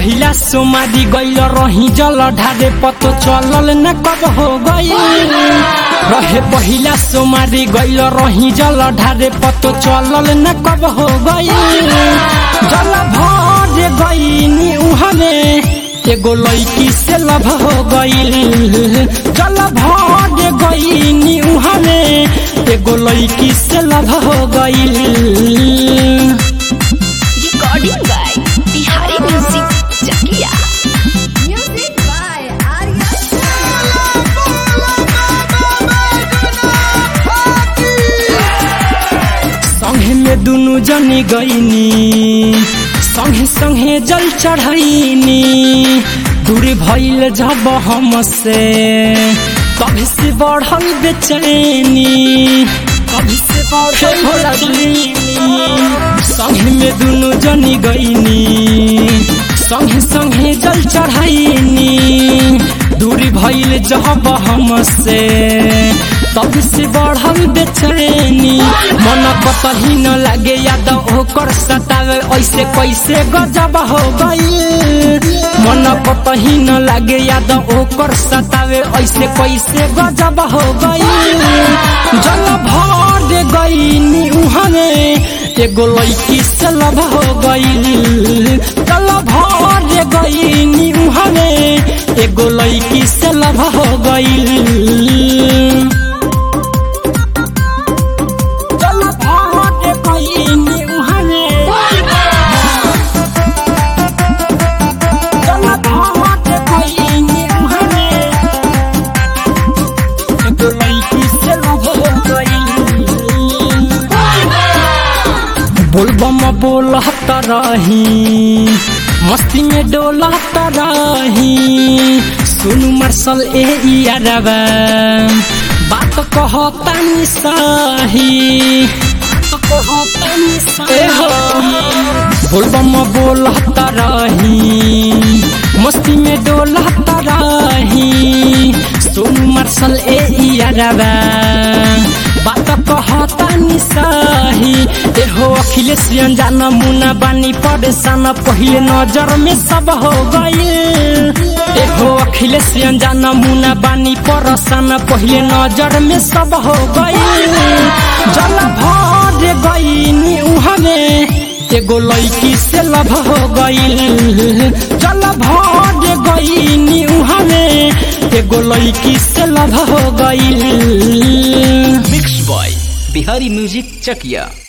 पहिला सोमारी गइल रही जल ढारे पतो चलल न कब हो गई रहे पहिला सोमारी गइल रही जल ढारे पतो चलल न कब हो गई जल भर गईनी उहमे एगो लड़की से लभ हो गईल जल भर गईनी उहमे एगो लड़की से लभ हो गईल recording by Bihari music Chakia Music by Arya संगे में दुनु जनी गईनी संगे संगे जल चढ़ैनी दूर भइल जब हमसे कभी से बढ़ल बेचैनी कभी से बढ़ल बेचैनी संगे में दुनु जनी गईनी संगे संगे जल चढ़ैनी दूरी भइल जब हमसे तब से बढ़ल बेचैनी मन कतही न लागे याद ओकर सतावे ऐसे कैसे गजब हो गई मन कतही न लागे याद ओकर सतावे ऐसे कैसे गजब हो गई जल भर गईनी उहने एगो लड़की से लभ हो गई जल भर गईनी उहने एगो लड़की से लभ हो गई चल भाग गईनी उहने चल भाग गईनी उहने एगो लड़की से लभ हो गई बोलबम बोलत रही मस्ती में डोलत रही सुनु मार्शल ए यारबा बात कहतानी सही बोलबम बोलत रही मस्ती में डोलत रही सोनू मार्शल ए यारबा बात कहतानी सही एहो अखिलेश रंजन मुना बानी परेशान पहिले नजर में सब हो गई एहो अखिलेश रंजन मुना बानी परेशान पहिले नजर में सब हो गई जल भर गईनी उहमे एगो लड़की से लभ हो गई जल भर गईनी उहमे एगो लड़की से लभ हो गई mix by Bihari music Chakiya